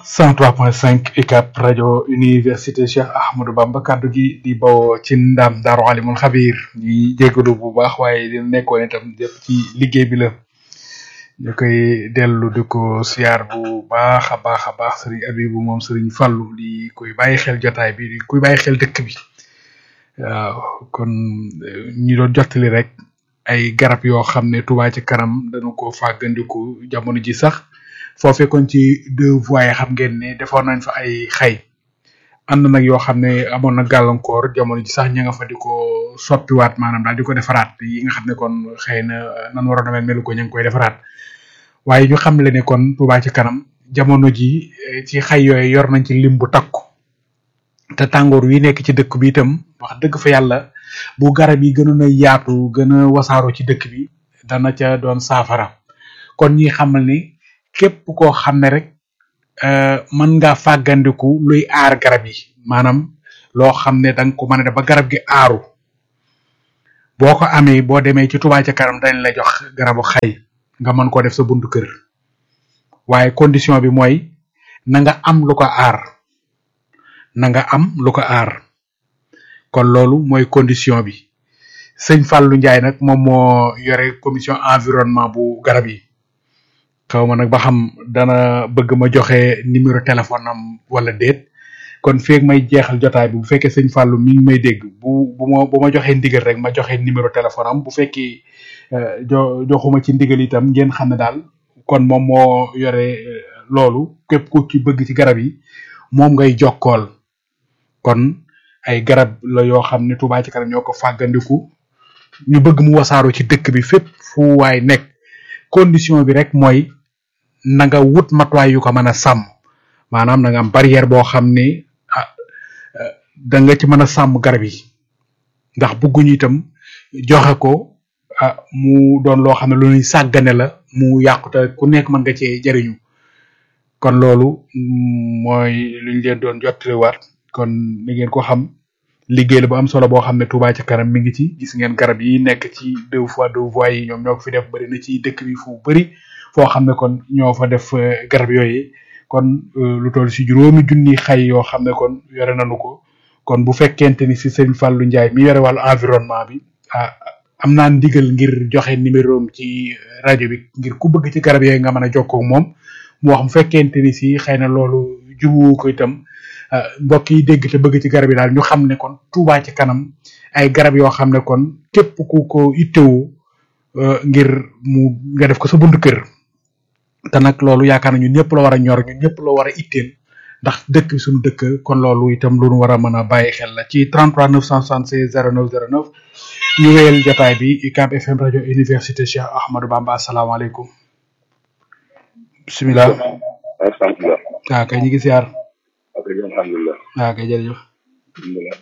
103.5 UCAB rajo université Cheikh Ahmadou Bamba kaddu gi di bawoo ci ndam Daaru Alimul Xabiir ñi jégalu bu baax waaye di nekkoon itam jëpp ci liggéey bi la ñu koy dellu di ko siyaar bu baax a baax a baax sëriñ Abibu moom sëriñ Fallu di koy bàyyi xel jotaay bi di kuy bàyyi xel dëkk bi waaw kon ñi doon jottali rek ay garab yoo xam ne Touba ci kanam dañu ko fàggandiku jamono ji sax foofee kon ci deux voies xam ngeen ne defoon nañ fa ay xay ànd nag yoo xam ne amoon na gàllankoor jamono ji sax ña nga fa di ko soppiwaat maanaam daal di ko defaraat yi nga xam ne kon xëy na nan waroon a mel melu ko ña ngi koy defaraat waaye ñu xam le ne kon Touba ci kanam jamono ji ci xay yooyu yor nañ ci lim bu takku te tàngoor wi nekk ci dëkk bi itam wax dëgg fa yàlla bu garab yi gënoon a yaatu gën a wasaaroo ci dëkk bi dana ca doon saafara kon ñi xamal ni képp koo xam ne rek mën nga fàggandiku luy aar garab yi maanaam loo xam ne danga ko mën a def ba garab gi aaru boo ko amee boo demee ci Touba ca kanam dañ la jox garabu xay nga mën koo def sa buntu kër waaye condition bi mooy na nga am lu ko aar na nga am lu ko aar kon loolu mooy condition bi sëñ Fallou Ndiaye nag moom moo yore commission environnement bu garab yi xaw ma nag ba xam dana bëgg ma joxe numéro téléphone am wala déet kon feeg may jeexal jotaay bi bu fekkee sëñ Fallou mi ngi may dégg bu bu ma bu ma joxee ndigal rek ma joxe numéro téléphone am bu fekkee jo joxuma ci ndigal itam ngeen xam ne daal kon moom moo yore loolu képp ku ci bëgg ci garab yi moom ngay jokkool kon ay garab la yoo xam ne Touba ci kanam ñoo ko fàggandiku ñu bëgg mu wasaaroo ci dëkk bi fépp fu waay nekk condition bi rek mooy na nga wut matuwaay yu ko mën a sàmm maanaam na nga am barrière boo xam ne ah da nga ci mën a sàmm garab yi ndax bëgguñu itam joxe ko ah mu doon loo xam ne lu ñuy sàggane la mu yàqu te ku nekk mën nga cee jariñu kon loolu mooy lu ñu leen doon jottaliwaat kon ni ngeen ko xam liggéey la bu am solo boo xam ne Touba ca kanam mi ngi ci gis ngeen garab yi nekk ci deux fois deux voies yi ñoom ñoo ko fi def bëri na ci dëkk bi fu bëri foo xam ne kon ñoo fa def garab yooyu kon lu toll si juróomi junni xay yoo xam ne kon yore nañu ko kon bu fekkente ni si sëñ Fallou Ndiaye mi yore wàllu environnement bi ah am naa ndigal ngir joxe numéro am ci rajo bi ngir ku bëgg ci garab yooyu nga mën a jokkoo ak moom mu wax mu fekkente ni si xëy na loolu jubu ko itam mbokk yi dégg te bëgg ci garab yi daal ñu xam ne kon Touba ci kanam ay garab yoo xam ne kon képp ku ko ittewu ngir mu nga def ko sa buntu kër te nag loolu yaakaar na ñun ñëpp la war a ñor ñun ñëpp la war a itteel ndax dëkk bi suñu dëkk kon loolu itam lu ñu war a mën a bàyyi xel la ci 33 976 09 09 ñu wéyal jotaay bi UCAB FM rajo université Cheikh Ahmadou Bamba asalaamaaleykum bisimilah. alhamdulilah. waaw kay ñu ngi siyaar. ok alhamdulilah. waaw kay jërëjëf. alhamdulilah.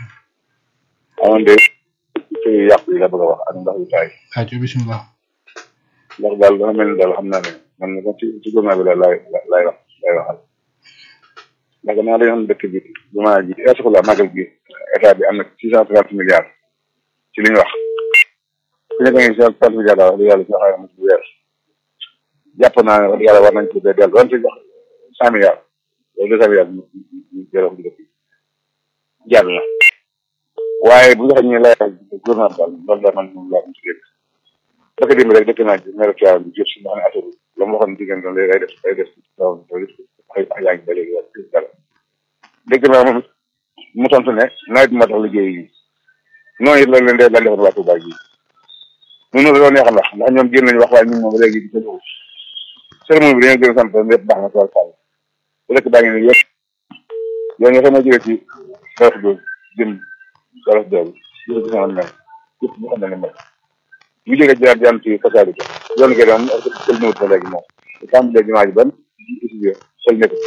amoon de ci yàq yi la bëgg a wax ak ndax yu taay. waaw ci bisimilah. ndax daal dafa mel ni daal xam naa ne man na ci ci gouvernement bi la laay laay wax laay waxal. ndax naa dañoo xam dëkk bi jumaa ji la màggal gi état bi am na six cent trente milliards ci li ñu wax. ku nekk ngi six cent trente milliards daal wax dëgg yàlla si xayma mu weer. jàpp naa ne wax dëgg yàlla war nañ ko dee dellu doon ci jox cent milliards loolu deux cent milliards ñu ñu jëloon dëkk bi jaar na waaye bu ñu waxee ñu lay gouvernement daal loolu daal man moom laa ko ci dégg dëkk démb rek dëkk naa ci maire Thiaw bi jëf si nga xam ne affaire la mu waxoon diggante loolu day def day def ay yaa ngi ba léegi dara dégg naa moom mu tontu ne nawet bi moo tax liggéey yi noonu it loolu leen dee daal defoon waa Touba ji ñun loolu neexal wax ndax ñoom génn nañu wax waaye ñun moom léegi di ko cérémonie bi dañoo gën a sant lépp baax na tool sall bu dëkk baa ngi nii yëpp yow nga xam ne jógee ci dorof do jëm dorof doobu yëpp gis nga mel yëpp ñu xam ne ne mel ñu jógee jaar jaan ci fasaali ko yoonu gën am sël ñëwut ba léegi moom tàmbalee jumaa ji ban étudié sël nekk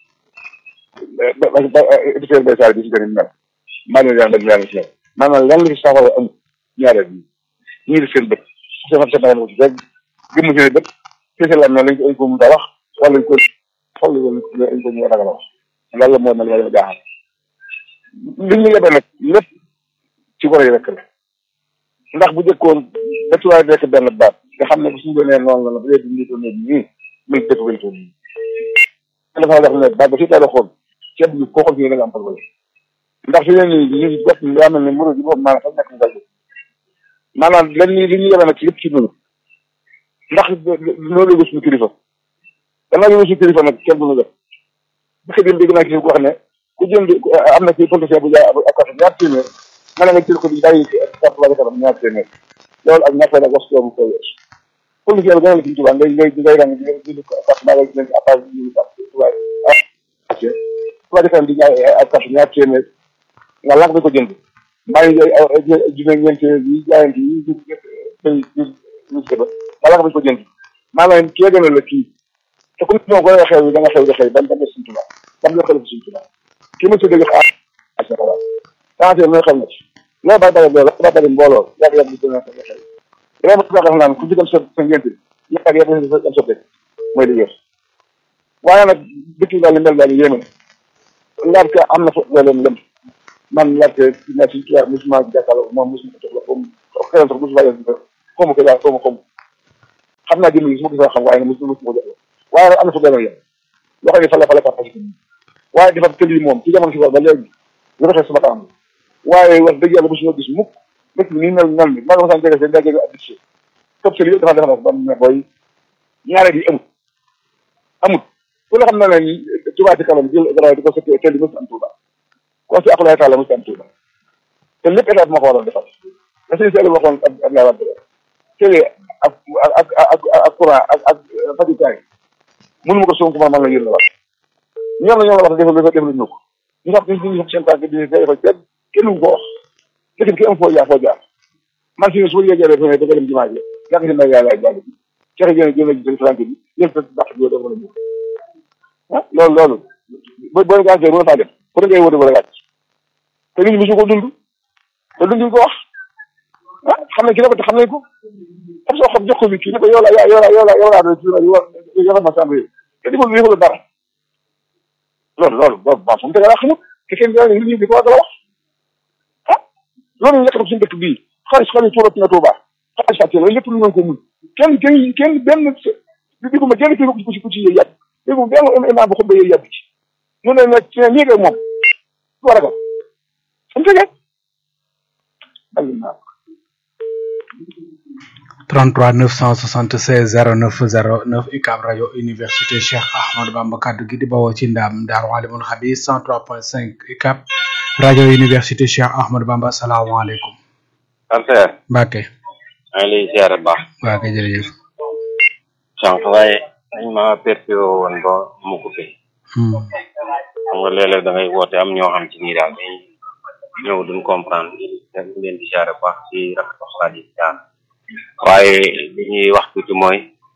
étudié bay saali bi si gën a mel maa ngi leen di leen si mel maanaam lan la fi saafara am ñaareel bi ñu ngi seen bët seen seen ko ci rek gëmmu seen bët kese la ne lañ ko lañ ko mën a wax wala lañ ko xool lañ ko ñu ragal a wax loolu la moo mel wala jaaxal li ñu yebe nag lépp ci goro yi rek la ndax bu jëkkoon ba ci waay nekk benn baat nga xam ne bu suñu doonee noonu la la bu dee dindi ko nii nii muy dëkk wéntu nii dafa wax ne ba ba si teel a xool ceeb bi koo xool fii da nga am problème ndax fi ne nii ñu bopp daa mel ne mburu bi boobu maanaam sax nekk mu gàllankoor maanaam lan li li ñu yore nag ci lépp ci dund ndax noo léegi suñu kilifa danaa yóbbu suñu kilifa nag kenn du ñu def bu xëy dégg naa kii ku wax ne ku jënd am na ci politicien bu jaay ak carte ñaar téeméer nga ne nga jël ko di bàyyi carte ba kanam ñaar téeméer loolu ak ñaar nag wax ko ko weesu politicien bi gën a la ci tubaab ngay ngay ngay rang di jënd carte ba nga jënd appage ñu carte tubaab tubaab kanam di jaay ak carte ñaar téeméer nga lànk ko jënd maa ngi jël junne ñeent yi jaayante yi ñu bay ñu ba nga lànk ko jënd maanaam kii gën a la kii te comme ñoo koy xew da nga xew di xew ban ban suñ tubaab ban la xel suñ tubaab kii ma tuddee xaar sa xalaat santé mooy xam na ci loo bari bari loolu la bari mbooloo yàgg yàgg di gën a xew xew yow ma tubaab naan ku ci dem sa sa ngénte yàgg yàgg di dem sa dëkk mooy li wér waaye nag dëkk yi daal li mel daal yéeme na laajte am na fa leen lëm man laajte na si tubaab musuma jàkkaarloo moom musuma jox la comme xëy na musuma yëg xaw ma ko daal xaw ma xaw ma xam naa jëmm yi su ma gisee xam waaye nag musuma musuma jox la waaye nag am na fa benn yoon loo xam ne fa la fa la partage waaye defar tël yi moom ci jamono si war ba léegi lu doxee sama kanam waaye wax dëgg yàlla mosuñoo gis mukk dëkk bi nii mel mel ni maa ngi mosaan jege seen daa jege ak dicté top tël yëpp dafa defar ba mu ne booy ñaareel yi amut amut ku la xam na ne Touba ci kanam jël dara di ko sotti tël yi mosu am Touba ko si akulaay taala mosu am Touba te lépp état bi moo ko waroon defar la sëñ Sall waxoon ak ak laa wàdd télé ak ak ak ak courant ak ak fajukaay mënuma ko sonk man man la yéen la wax ñoom la ñoom la wax defal defal defal ñu ko ñu xam ñu ñu seen tànk di defal kenn kenn ko wax dëkk ki am foo jaar foo jaar man fi su ma yéegee rek da nga dem jumaa ji yàgg si na yàlla jàng bi ceex jëne jëne jël tànk bi yël sa dàq bi dafa la ñu ah loolu loolu bo boo gàncee bu faa def fu da ngay wóote wala gàcc te nit ñi mosu ko dund te dunduñ ko wax ah xam nañ ki dafa te xam nañ ko xam soo xam jox ko bi kii ne ko yow la yow la yow la yow laa doon yow ma sàmm te di ko defal dara loolu loolu boobu baax fu mu tegal xamut te kenn yaa ngi nit ñi di ko war a wax ah loolu ñu nekk suñu dëkk bii xaalis xaalis tuurati na Tuuba xaalis fàtte la lépp lu ngeen ko mun kenn kenn kenn benn di ko ma kenn kii ku ci ku ci yëy yàgg dégg nga benn imaam bu xutba yëy yàgg ci mu ne nag ci lii ak moom du war a gam fu mu tegee 33 976 09 09 UCAB rajo université Cheikh Ahmadou Bamba kaddu gi di bawoo ci ndam Daaru Alimul Xabiir 103.5 UCAB rajo université Cheikh Ahmadou Bamba asalaamaaleykum. Alseer. Mbacke. maa ngi lay ziare bu baax. waa kay jërëjëf. sànq waaye dañ ma perturbé woon ba mu coupé. xam nga léeg-léeg da ngay woote am ñoo xam ci nii daal dañ ñëw duñ comprendre dañ leen di ziare bu baax ci rafetlu xalaat yi jaar waaye li ñuy wax tuuti mooy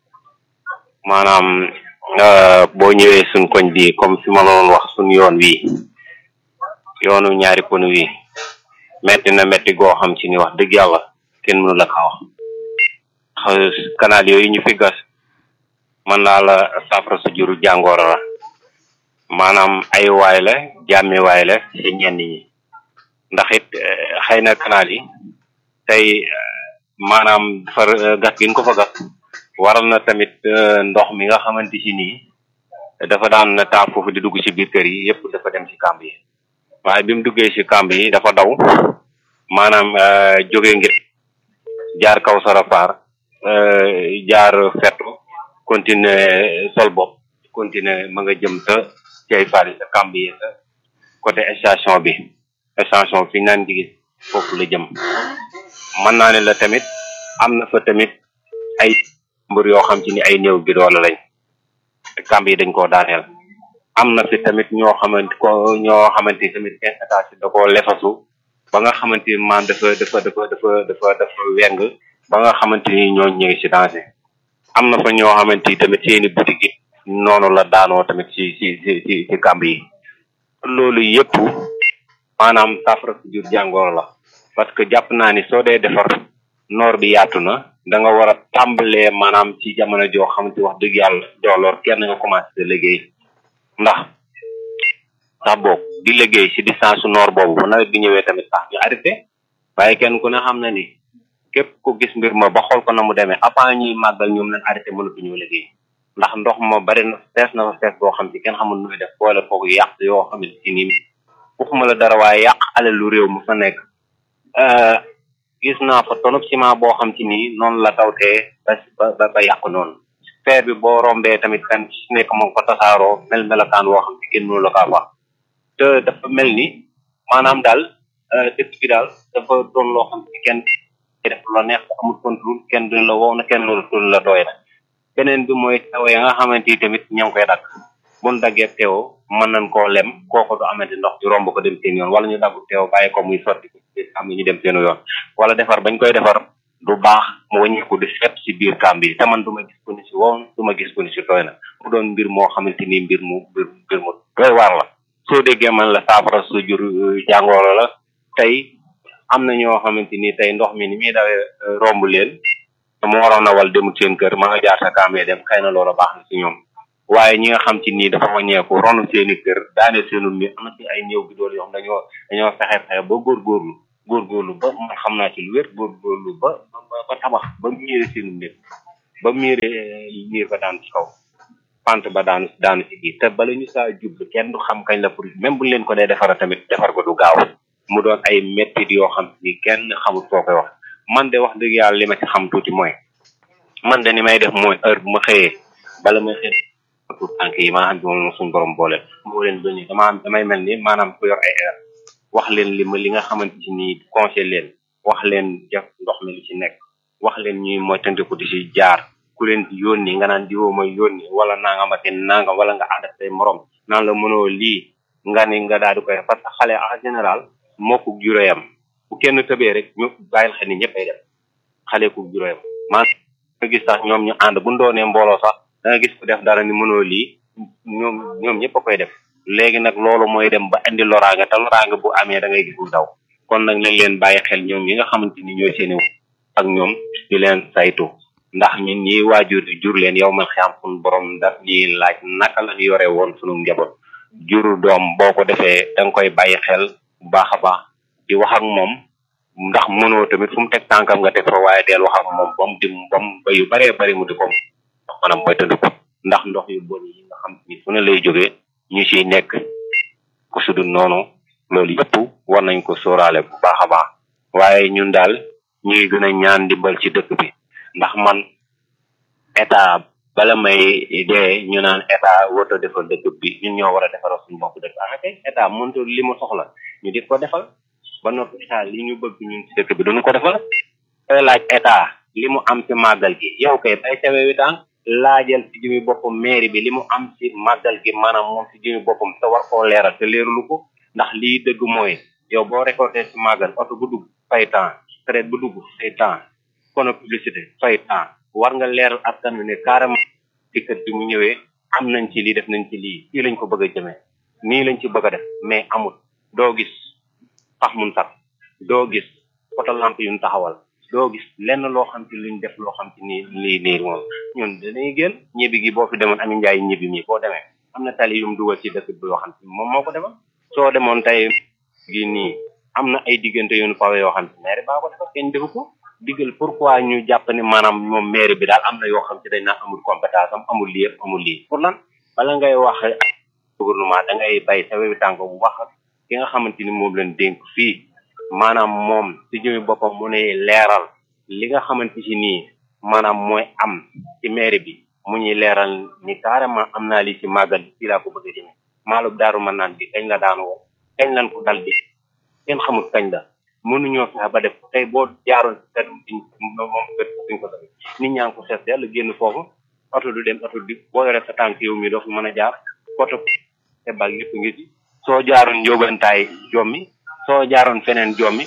maanaam boo ñëwee suñ koñ bi comme fi ma doon wax suñ yoon wi yoonu ñaari pon wi metti na metti goo xam ci ni wax dëgg yàlla kenn mënu la ko wax canal yooyu ñu fi gas mën naa la saafara su juru jàngooro la maanaam ay waay la jàmmi waay la ci ñenn ñi ndax it xëy na canal yi tey maanaam far gas gi nga ko fa gas waral na tamit ndox mi nga xamante ci nii dafa daan taa foofu di dugg ci biir kër yi yëpp dafa dem ci kàmb yi waaye bi mu duggee ci kàmb yi dafa daw maanaam jóge ngir jaar kaw sarafaar jaar fettu continuer sol bopp continuer ma nga jëm sa cay fari sa kàmb yi sa côté station bi station fi naan gis foofu la jëm mën naa ne la tamit am na fa tamit ay mbër yoo xam ci ni ay néew bi doole lañ kàmb yi dañ koo daaneel am na fi tamit ñoo xamante ko ñoo xamante tamit seen état da koo lefasu ba nga xamante ni maam dafa dafa dafa dafa dafa dafa weng ba nga xamante ni ñoo ñu ngi ci danger am na fa ñoo xamante ni tamit seeni boutique yi noonu la daanoo tamit ci ci ci ci ci kàmb yi loolu yëpp maanaam saafara su jur jàngoro la parce que jàpp naa ni soo dee defar noor bi yaatu na da nga war a tàmbalee maanaam ci jamono joo xamante wax dëgg yàlla dooloor kenn nga commencé liggéey ndax sax boog di liggéey ci distance su noor boobu bu nawet bi ñëwee tamit sax ñu arrêté waaye kenn ku ne xam na ni képp ku gis mbir ma ba xool ko na mu demee avant ñuy màggal ñoom lañ arrêté mënatu ñoo liggéey ndax ndox ma bari na fees na fa fees boo xam ci kenn xamul nu muy def boole foog yàq yoo xam ne ci nii waxuma la dara waaye yàq alalu réew mu fa nekk gis naa fa tonub ciment boo xam ci nii noonu la tawtee ba ba ba yàqu noonu feer bi boo rombee tamit kan ci nekk moom ko tasaaroo mel melokaan woo xam ci kenn mënu la kaa wax te dafa mel ni maanaam daal dëkk bi daal dafa doon loo xam ci kenn def la neex amul contrôle kenn duñ la wow na kenn loolu la doy na beneen bi mooy teew ya nga xamante ni tamit ña ngi koy dagg buñ daggee teew mën nañ koo lem kooku du amante ndox di romb ko dem seen yoon wala ñu daggu teew bàyyi ko muy sotti ko am ñu dem seen yoon wala defar bañ koy defar du baax mu wàññeeku di set si biir kàmb yi te man du ma gis ko ni si wow du ma gis ko ni si tooy na mu doon mbir moo xamante ni mbir mu mbir mbir mu doy waar la soo déggee man la saafara su jur jàngoro la tey am na ñoo xamante ni tey ndox mi ni muy dawee romb leen mu waroon a wal demul seen kër ma nga jaar sa kàmbee dem xëy na loola baax na si ñoom waaye ñi nga xam ci nii dafa wàññeeku ronu seeni kër daane seenu mi am na ci ay néew bi dool yoo xam dañoo dañoo fexe fexe ba góorgóorlu góorgóorlu ba man xam naa ci lu wér góorgóorlu ba ba tabax ba miire seenu mbir ba miire miir ba daan ci kaw pant ba daanu daanu ci biir te bala ñu saa jublu kenn du xam kañ la pour même buñ leen ko dee defara tamit defar ko du gaaw mu doon ay mettit yoo xam ni kenn xamul foo koy wax man de wax dëgg yàlla li ma ci xam tuuti mooy man de ni may def mooy heure bu ma xëyee bala may xëy pour tànk yi maa xam ne moom suñu borom boole moo leen ba nii dama damay mel ni maanaam ku yor ay air wax leen li ma li nga xamante ci nii conseil leen wax leen def ndox mi li ci nekk wax leen ñuy moytandiku di ci jaar ku leen di yónni nga naan diwoo mooy yónni wala nangam ak nangam wala nga ànd ak say morom naan la mënoo lii nga ni nga daal di koy parce que xale en général moo ko juróoyam bu kenn tëbee rek ñu bàyyil xel ni ñëpp ay def xale ku juróoyam maa nga gis sax ñoom ñu ànd bu doonee mbooloo sax da nga gis ku def dara ni mënoo lii ñoom ñoom ñëpp a koy def léegi nag loolu mooy dem ba indi loraange te loraange bu amee da ngay gis mu daw kon nag nañ leen bàyyi xel ñoom ñi nga xamante ni ñooy seeni ak ñoom ñu leen saytu ndax ñun ñi waajur yi jur leen yow man xam suñu borom daf ñuy laaj naka la ñu yore woon sunu njaboot juru doom boo ko defee da nga koy bàyyi xel bu baax a baax di wax ak moom ndax mënoo tamit fu mu teg tànkam nga teg fa waaye deel wax ak moom ba mu di ba mu ba yu baree bari mu di ko maanaam mooy tënd ko ndax ndox yu bon yi nga xam ni fu ne lay jógee ñu ciy nekk ku sudu noonu loolu yëpp war nañ ko sóoraale bu baax a baax waaye ñun daal ñuy gën a ñaan dimbal ci dëkk bi ndax man état bala may dee ñu naan état warta defal dëkk bi ñun ñoo war a defaral suñu bopp dëkk ah kay état mënut li mu soxla ñu di ko defal ba noppi état li ñu bëgg ñun ci dëkk bi duñu ko defal koy laaj état li mu am ci màggal gi yow kay bay tawee wi tànk laajal ci jëmi boppam mairie bi li mu am ci màggal gi maanaam moom ci jëmi boppam te war koo leeral te leerulu ko ndax lii dëgg mooy yow boo récolté ci màggal oto bu dugg fay temps traite bu dugg fay temps kono publicité fay temps war nga leeral askan wi ne carrément ci kër bi mu ñëwee am nañ ci lii def nañ ci lii fii lañ ko bëgg a jëmee nii lañ ci bëgg a def mais amul doo gis pax mun sax doo gis poto lampe yuñ taxawal doo gis lenn loo xam ci luñ def loo xam ci nii lii nii moom ñun dañuy génn ñibbi gi boo fi demoon ami njaay ñibbi mi boo demee am na tali yum dugal ci dëkk bi yoo xam ci moom moo ko defal soo demoon tey gi nii am na ay diggante yu ñu pawe yoo xam ci maire baa ko defal kenn defu ko diggal pourquoi ñu jàpp ne maanaam moom maire bi daal am na yoo xam ci dañ naan amul compétence am amul lii amul lii pour lan bala ngay wax gouvernement da ngay bay sa wewi tànk bu wax ak ki nga xamante ni moom leen dénk fii maanaam moom ci jëmi boppam mu ne leeral li nga xamante ci nii maanaam mooy am ci maire bi mu ñuy leeral ni carrément am naa lii ci màggal bi fii laa ko bëgg a jëme maalub daaru mën naan bi kañ la daan woo kañ lan ko dal bi kenn xamul kañ la mënuñoo fexe ba def tey boo jaaroon si kër diñ moom kër duñ ko def nit ñaa ngi ko seet yàlla génn foofu oto du dem oto di boo yore sa tànk yow mi doo fa mën a jaar oto te baag yëpp ngi ci soo jaaroon njóobantaay jommi soo jaaroon feneen jommi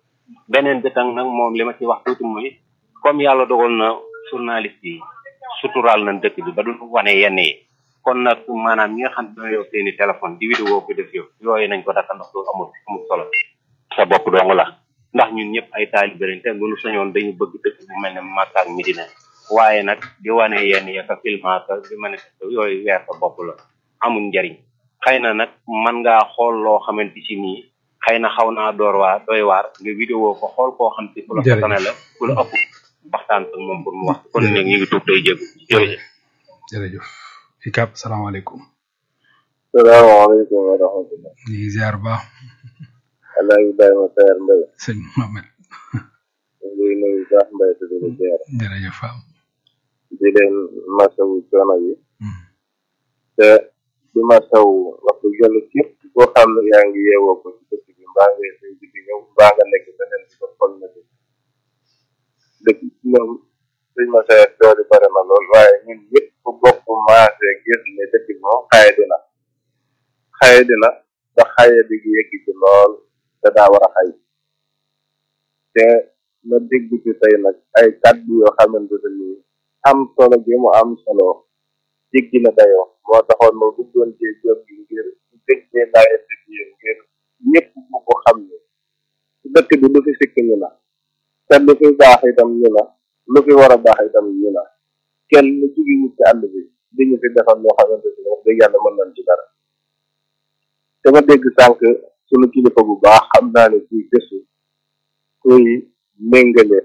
beneen bi tam nag moom li ma ci wax tuuti mooy comme yàlla dogal na journaliste yi suturaal nañ dëkk bi ba du wane yenn yi kon nag maanaam ñi nga xam ne yow seeni téléphone di vidéo ko def yow yooyu nañ ko dakka ndax loolu amul amul solo sa bopp dong la ndax ñun ñëpp ay taalibe lañ te mënu sañoon dañu bëgg dëkk bu mel ne Makka ak Medina waaye nag di wane yenn ya ka filma ka di manifeste yooyu weer sa bopp la amul njariñ xëy na nag man ngaa xool loo xamante ci nii xëy na xaw naa door waar doy waar nga vidéo ko xool koo xam ci ku la fatane la ku la ëpp waxtaan ak moom pour mu wax kon nag ñu ngi tuub day jégu jërëjëf jërëjëf ikab salaamaaleykum salaamaaleykum wa rahmatulah. ñu ngi ziar bu baax El Hadj Ibrahima Seyer Mbaye. sëñ Mohamed ñu ngi nuyu baax Mbaye te di la ziar. jërëjëf Fam di leen masawu coono yi. te di masawu wax dëgg yàlla képp koo xam ne yaa ngi yeewoo ko ci dëkk bi mbaa nga xëy di fi ñëw mbaa nga nekk beneen bi ko xol na dëkk. dëkk moom sëñ ma Seyer doole bare na lool waaye ñun ñëpp ku bokk maase gis ne dëkk bi moom xaye dina xaye dina ba xaye di yegg ci lool te daa war a xay te ma dégg ci tey nag ay kàddu yoo xamante ne nii am solo gi mu am solo jéggi na dayoo moo taxoon ma duggoon ci jóg gi ngir déggee nawet bi ngir ñëpp bu ko xam ne dëkk bi lu fi sikk ñu la te lu fi baax itam ñu la lu fi war a baax itam ñu la kenn lu jugi wut ci àll bi di ñu fi defal loo xamante ne wax dëgg yàlla mën nañ ci dara te ma dégg sànq sunu kilifa bu baax xam naa ne kuy gëstu kuy méngale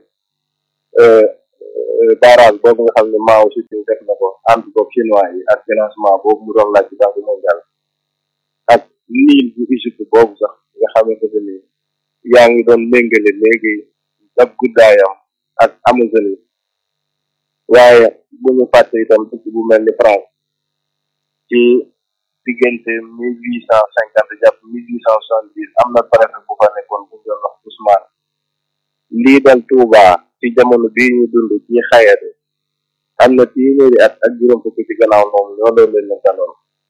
barrage boobu nga xam ne maaw si suñ def na ko ànd ko chinois yi ak financement boobu mu doon laaj ci banque mondiale ak niil bu Égypte boobu sax nga xamante ne ni yaa ngi doon méngale léegi ab guddaayam ak Amazonie waaye bu ñu fàtte itam dëkk bu mel ni France ci diggante mille huit cent cinquante jàpp mille huit cent soixante dix am na préfet bu fa nekkoon bu ñu doon wax Ousmane lii dal Touba ci jamono bii ñu dund ci xayate am na téeméeri at ak juróom fukki ci gannaaw moom ñoo doon leen ne daloon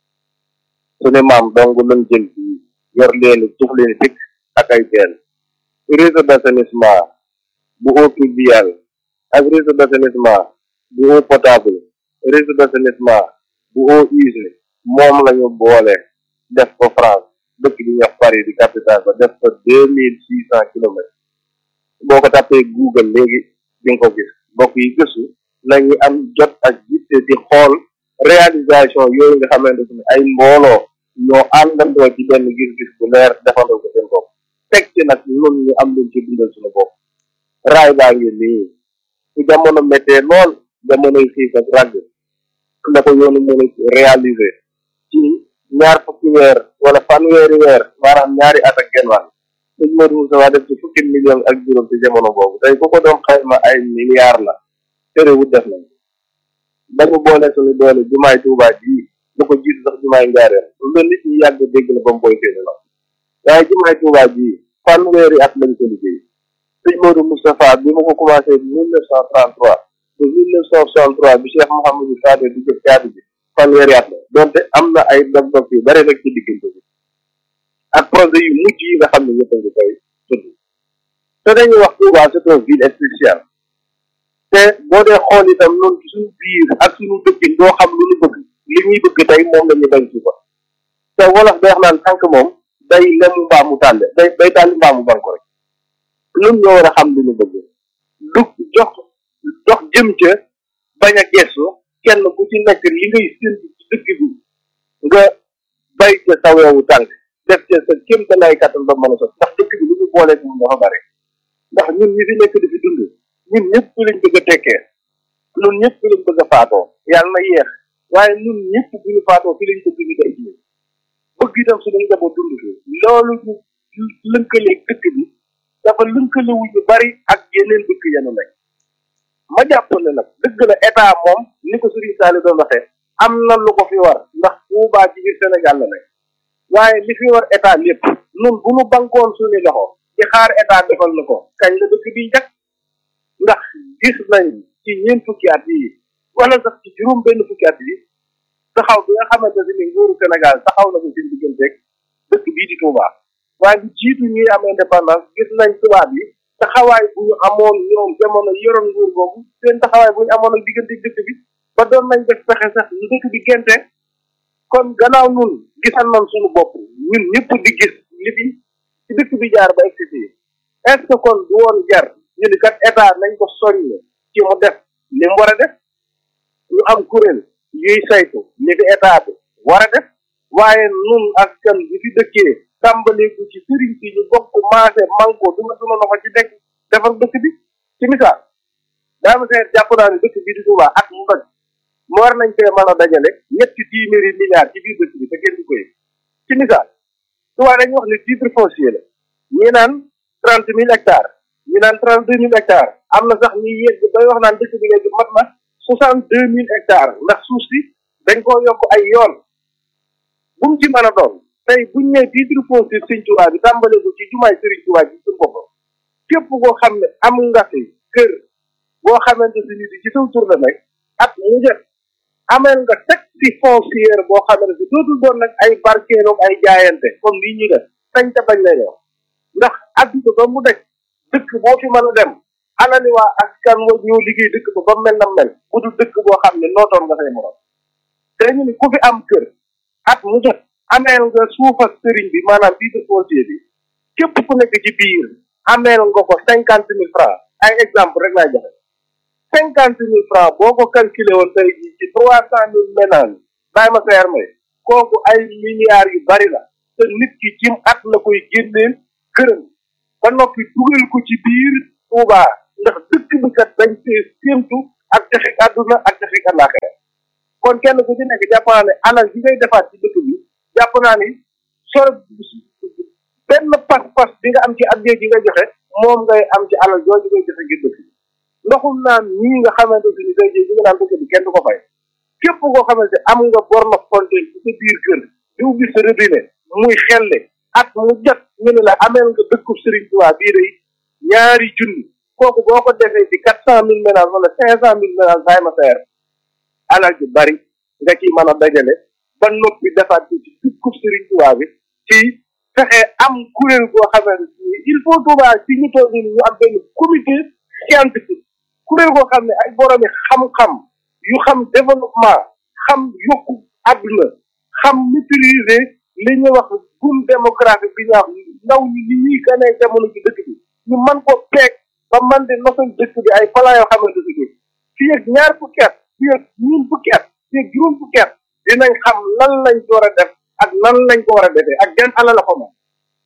suñu maam dong lañ jël bi yor leeni tux leeni fikk ak ay teen réseau d'assainissement bu eau pluviale ak réseau d'assainissement bu eau potable réseau d'assainissement bu eau usée moom lañu boole def ko France dëkk bi ñuy wax Paris di capitale ba def ko deux mille six cent kilomètres boo ko tàppee Google léegi di nga ko gis mbokk yi gëstu nañu am jot ak yitte di xool réalisation yooyu nga xamante ne ay mbooloo ñoo àndandoo ci benn gis-gis bu leer defandoo ko seen bopp teg ci nag ñun ñu am luñ ci dundal suñu bopp raay baa ngi nii su jamono méttee lool jamonoy xiif ak ràgg la ko yoonu mën a réaliser ci ñaar fukki weer wala fanweeri weer maanaam ñaari at ak genn wàll sëñ Modou Moussa def ci fukki million ak juróom ci jamono boobu tey ku ko doon xayma ay milliards la terewut def nañ dañu boole suñu doole jumaay Tuubaa ji lu ko jiitu sax jumaay Njaareem lu nit ñi yàgg dégg la ba mu boy seeni la waaye jumaay Tuubaa ji fanweeri at lañ ko liggéey sëñ Modou Moustapha bi ma ko commencé mille neuf cent trente trois ba mille neuf cent soixante trois bi Cheikh Mouhamadou Fadel di jëf caabi bi fanweeri at la donte am na ay dog-dog yu bari rek ci diggante bi ak projet yu mujj yi nga xam ne ñëpp a ngi koy tudd te dañuy wax Touba c'est une ville spéciale te boo dee xool itam noonu ci suñu biir ak suñu dëkkin doo xam lu ñu bëgg li ñuy bëgg tey moom la ñu bañ suba te wolof day wax naan tànk moom day lemu mbaamu tàlle day day tàlli mbaamu banko rek ñun ñoo war a xam li ñu bëgg du jox jox jëm ca bañ a gestu kenn ku ci nekk li ngay séntu ci dëkk bi nga bay ca sa weewu tànk def ca sa kéem te lay kattan ba mën a sot ndax dëkk bi lu ñu booleeg moom dafa bare ndax ñun ñi fi nekk di fi dund ñun ñëpp fi lañ bëgg a tekkee ñun ñëpp fi lañ bëgg a faatoo yàlla na yéex waaye ñun ñëpp bu ñu faatoo fi lañ bëgg ñu day ji bëgg itam suñu njaboot dund fi loolu ñu lënkaleeg dëkk bi dafa lënkalewu ñu bari ak yeneen dëkk yenu nekk ma jàpp ne nag dëgg la état moom ni ko Serigne Saliou doon waxee am na lu ko fi war ndax Touba ci biir Sénégal la nekk waaye li fi war état lépp nun bu nu bankoon suñu loxo ci xaar état defal na ko kañ la dëkk bi njëkk ndax gis nañ ci ñeent fukki at yi wala sax ci juróom benn fukki at yi taxaw bi nga xamante ne ni nguuru Sénégal taxaw na ko seen digganteeg dëkk bii di Touba waaye lu jiitu ñuy am indépendance gis nañ tubaab yi taxawaay bu ñu amoon ñoom jamono yoroon nguur boobu seen taxawaay bu ñu amoon ak diggante dëkk bi ba doon nañ def pexe sax ñu dëkk bi gente kon gannaaw nun gisal nañ suñu bopp ñun ñëpp di gis li fi ci dëkk bi jaar ba egsi fii est ce que kon du woon jar ñu ni kat état nañ ko soññ ci mu def li mu war a def ñu am kuréel yuy saytu li fi état bi war a def waaye nun askan bi fi dëkkee tàmbaleeku ci sëriñ si ñu bokk maase manko du ma suma loxo ci nekk defar dëkk bi ci misaal daa ma seet jàpp naa ne dëkk bi di Touba at mu doj mu war nañ fee mën a dajale ñetti téeméeri milliards ci biir dëkk bi te kenn du ko yëg ci misaal Touba dañuy wax ne titre foncier la ñii naan trente mille hectares ñi naan trente deux mille hectares am na sax ñi yegg bay wax naan dëkk bi léegi mat na soixante deux mille hectares ndax suuf si dañ koo yokk ay yoon bu mu ci mën a doon tey buñ ne titre foncier Sëriñ Tuubaa bi tàmbale ko ci jumaay Sëriñ Tuubaa bi ci boppam képp koo xam ne am nga fi kër boo xamante si nit ci saw tur la nekk at mu jot ameel nga taxe foncière boo xamante si dootul doon nag ay barkeeloog ay jaayante comme lii ñuy def sañ te bañ lay def ndax adduna ba mu daj dëkk boo fi mën a dem alali waa askan wa ñoo liggéey dëkk ba ba mel na mel bu dul dëkk boo xam ne nootoon nga say morom te ñu ni ku fi am kër at mu jot ameel nga suuf ak sëriñ bi maanaam titre foncier bi képp ku nekk ci biir ameel nga ko cinquante mille francs ay exemple rek laay joxe cinquante mille francs boo ko calculé woon tey jii ci trois cent mille ménages bàyyi ma seer may kooku ay milliards yu bari la te nit ki cim at la koy génneel këram ba noppi dugal ko ci biir Touba ndax dëkk bi kat dañ see séentu ak texe àdduna ak texe àllaaxira kon kenn ku ci nekk jàpp naa ne alal bi ngay defaat ci dëkk bi jàpp naa ni sor benn pas-pas bi nga am ci addee ji nga joxe moom ngay am ci alal jooju ngay joxe ngir dëkk bi ndoxum naan ñii nga xamante ni day jël bi nga naan dëkk bi kenn du ko fay képp koo xamante am nga borno fontaine ci sa biir kër di ubbi sa robinet muy xelle at mu jot ñu ne la ameel nga dëkkub Serigne Touba bii day ñaari junni kooku boo ko defee ci quatre cent mille ménages wala cinq cent mille ménages bàyyi ma seer alal ju bari nga ciy mën a dajale ba noppi defaat ci dëkkub Serigne Touba bi ci fexe am kuréel goo xamante ni il faut Touba ci ñu toog ni ñu am benn comité scientifique kuréel goo xam ne ay boromi xam-xam yu xam développement xam yokku àdduna xam maîtriser li ñuy wax boom démographique bi ñu wax ndaw ñi li ñuy ganee jamono ci dëkk bi ñu mën ko peeg ba man di nosal dëkk bi ay plan yoo xamante ni fii ak ñaar fukki at fii ak ñun fukki at fii ak juróom fukki at dinañ xam lan lañ ko war a def ak nan lañ ko war a defee ak gan ala la ko moom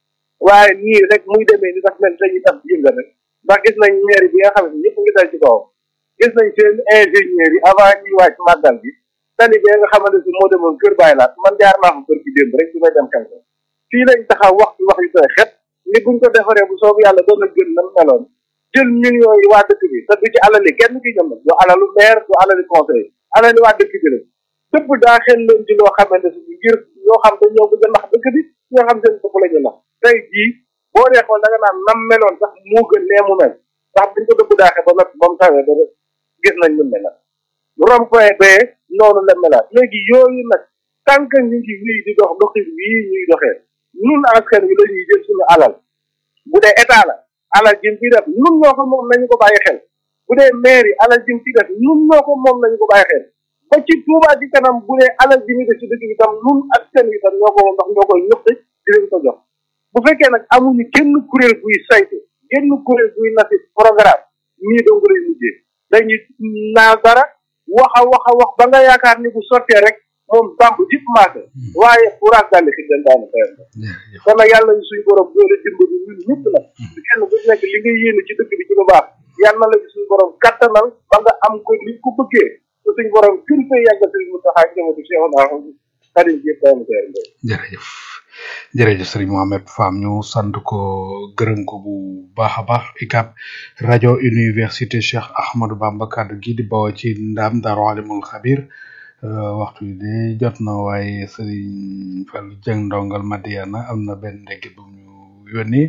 waaye nii rek muy demee ni daf mel dañuy tax yëngal rek ndax gis nañ maire bi nga xam ne ñëpp ngi dal ci kawam gis nañ seen ingénieurs yi avant ñuy wàcc màggal bi tali bi nga xamante si moo demoon kër bàyyi laat man jaar naa ko kër gi démb rek bi may dem kanko fii lañ taxaw wax ci wax yu koy xet ni buñ ko defaree bu soobu yàlla doon na gën nam meloon jël millions yi waa dëkk bi te du ci alali kenn ki ñoom nag du alalu maire du alali conseil alali waa dëkk bi la dëpp daa xel leen ci loo xamante si ngir ñoo xam dañ ñëw bëgg a nax dëkk bi ñoo xam seen bopp la ñu nax tey jii boo dee xool da nga naan nam meloon sax moo gën nee mu mel ndax buñ ko dëpp daaxee ba noppi ba mu tawee ba gis nañ ñu mel rond-point bee noonu la melaat léegi yooyu nag tant que ñu ngi wii di dox doxin wii ñuy doxee ñun askan wi la ñuy jël suñu alal bu dee état la alal jëm ci def ñun ñoo ko moom nañu ko bàyyi xel bu dee mairie alal jëm ci def ñun ñoo ko moom nañu ko bàyyi xel ba ci Touba ci kanam bu dee alal ji ñu def ci dëkk bi tam ñun askan wi tam ñoo ko moom ndax ñoo koy ñëpp di leen ko jox bu fekkee nag amuñu kenn kuréel buy saytu kenn kuréel buy nasi programme ñii dong lay mujjee dañuy naa dara wax a wax a wax ba nga yaakaar ni bu sottee rek moom bamb jip maase waaye furaas dalli xi den daana xeer kon nag yàlla ñu suñu borom doole dimbali ñun ñëpp nag kenn bu nekk li nga yéene ci dëkk bi ci lu baax yàlla na la ci suñu borom kattanal ba nga am ko ni ko bëggee te suñu borom kër fay yàggal suñu mu taxaa jëmatu Cheikh naa xarit yëpp daana xeer jërëjëf jërëjëf sëriñ Mohamed Fam ñu sant ko gërëm ko bu baax a baax ICAP rajo université Cheikh Ahmadou Bamba kaddu gi di bawoo ci ndam Daaru Alimul Xabir waxtu bi de jot na waaye sëriñ Fall Jeng ndongal Madiana am na benn ndégg bu ñu yónni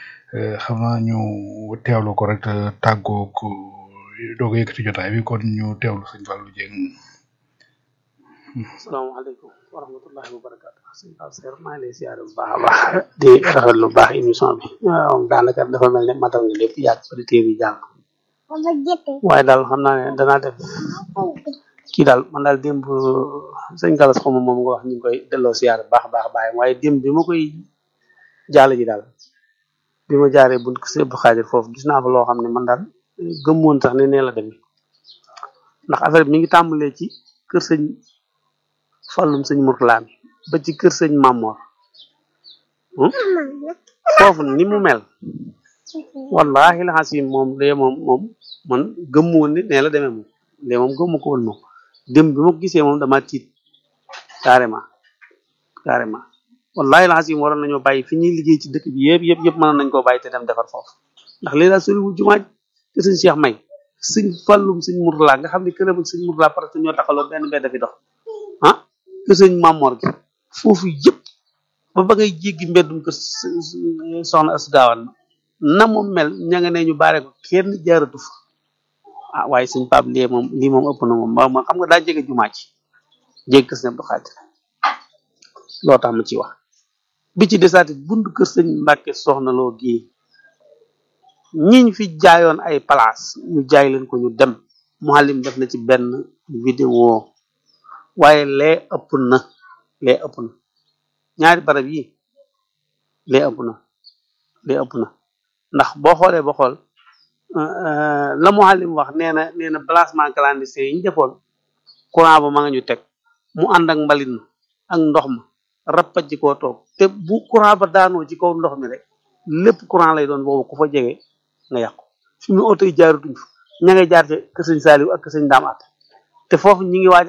xam naa ñu teewlu ko rek tàggoo ko doog a yëkkati jotaay bi kon ñu teewlu sëriñ Fall Jeng asalaamaaleykum wa rahmatullahi wa barakaatu sëñ Pape Seer maa ngi lay siyaare bu baax a baax di rafet lu baax émission bi waaw daanaka dafa mel ne matal nga lépp yàgg auditeurs yi jàng waaye daal xam naa ne danaa def kii daal man daal démb sëñ Galas xaw ma moom nga wax ñu ngi koy delloo siyaare bu baax a baax bàyyi waaye démb bi ma koy jaale ji daal bi ma jaaree bunt ko si Abdou Xaadir foofu gis naa fa loo xam ne man daal gëmmoon sax ne nee la demee ndax affaire bi mi ngi tàmbalee ci kër sëñ fàllum sëñ Murtala mi ba ci kër sëñ Mamor foofu ni mu mel wallahi la xasim moom de moom moom man gëmmu woon ni nee la demee moom de moom gëmmu ko woon moom dem bi ma ko gisee moom dama tiit carrément carrément wallahi lancim waroon nañoo bàyyi fi ñuy liggéey ci dëkk bi yëpp yëpp yëpp mënoon nañ koo bàyyi te dem defar foofu ndax léegi daal soriwul jumaa te sëñ Cheikh may sëñ fàllum sëñ Murtala nga xam ne këram ak sëñ Murtala parce que ñoo taxaloo benn mbedd fi dox ah que sëñ Mamor gi foofu yëpp ba ba ngay jéggi mbeddum kër soxna as gaawan na mu mel ña nga ne ñu baare ko kenn jaaratu fa ah waaye sëñ Pape lii moom lii moom ëpp na moom ma xam nga daa jege jumaa ci jéggi kër sëñ Abdou Khadir loo tax ma ci wax bi ci desaati buntu kër sëñ Mbàkke soxna loo gii ñiñ fi jaayoon ay place ñu jaay leen ko ñu dem muhallim def na ci benn vidéo waaye lee ëpp na lee ëpp na ñaari barab yi lee ëpp na lee ëpp na ndax boo xoolee ba xool la muhallim wax nee na nee na placement clandestin yi ñu defoon courant ba ma nga ñu teg mu ànd ak mbalit ma ak ndox ma rappaj ci koo toog te bu courant ba daanoo ci kaw ndox mi rek lépp courant lay doon boobu ku fa jege nga yàqu fi mu oto yi jaaratuñ fa ña ngay jaar ci kër sëñ Saaliw ak kër sëñ Daam Atta te foofu ñi ngi waaj